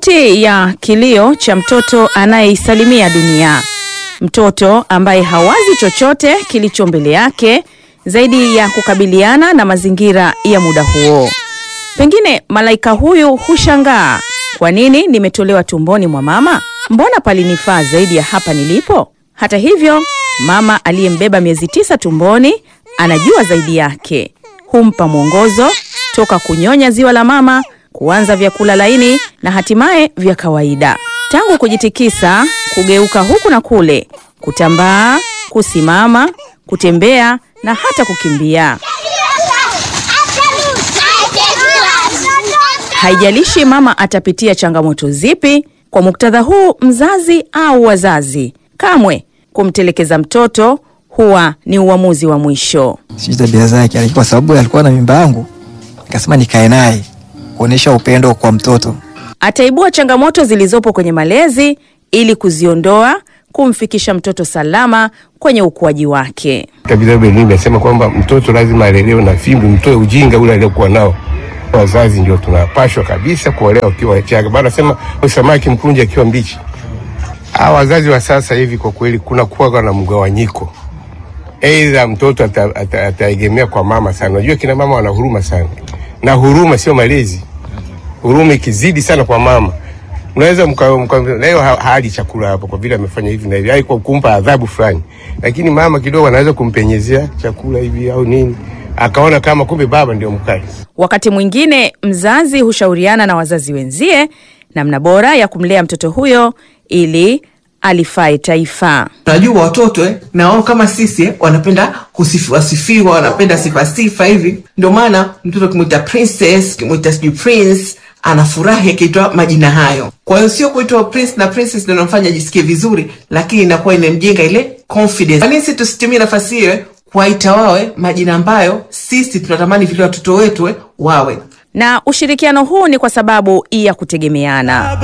sauti ya kilio cha mtoto anayeisalimia dunia, mtoto ambaye hawazi chochote kilicho mbele yake zaidi ya kukabiliana na mazingira ya muda huo. Pengine malaika huyu hushangaa, kwa nini nimetolewa tumboni mwa mama? Mbona palinifaa zaidi ya hapa nilipo? Hata hivyo, mama aliyembeba miezi tisa tumboni anajua zaidi yake, humpa mwongozo toka kunyonya ziwa la mama, kuanza vyakula laini na hatimaye vya kawaida. Tangu kujitikisa, kugeuka huku na kule, kutambaa, kusimama, kutembea na hata kukimbia. Haijalishi mama atapitia changamoto zipi, kwa muktadha huu, mzazi au wazazi, kamwe kumtelekeza mtoto huwa ni uamuzi wa mwisho. sijui tabia zake, lakini kwa sababu alikuwa na mimba yangu, nikasema nikae naye kuonyesha upendo kwa mtoto. Ataibua changamoto zilizopo kwenye malezi ili kuziondoa, kumfikisha mtoto salama kwenye ukuaji wake. Vitabu elimu inasema kwamba mtoto lazima alelewe na fimbo, mtoe ujinga ule aliokuwa nao. Wazazi ndio tunapashwa kabisa kuolewa ukiwa wachanga. Bana nasema samaki mkunje akiwa mbichi. Hawa wazazi wa sasa hivi kwa kweli kuna kuwa na mgawanyiko, aidha mtoto ata- ata- ataegemea kwa mama sana. Unajua kina mama wana huruma sana, na huruma sio malezi. Huruma ikizidi sana kwa mama unaweza mka- mka- leo ha- hali chakula hapo kwa vile amefanya hivi na hivi, ai kwa kumpa adhabu fulani, lakini mama kidogo anaweza kumpenyezea chakula hivi au nini, akaona kama kumbe baba ndio mkali. Wakati mwingine mzazi hushauriana na wazazi wenzie namna bora ya kumlea mtoto huyo ili alifae taifa. Unajua watoto eh, na wao kama sisi eh, wanapenda kusifiwa sifiwa, wanapenda sifa sifa hivi. Ndio maana mtoto ukimwita princess, ukimwita sijui prince, anafurahi akiitwa majina hayo. Kwa hiyo sio kuitwa prince na princess ndio inamfanya ajisikie vizuri, lakini inakuwa inamjenga ile confidence. Kwa nini sisi tusitumie nafasi hiyo eh, kuwaita wawe majina ambayo sisi tunatamani vile watoto wetu eh, wawe Na ushirikiano huu ni kwa sababu ya kutegemeana.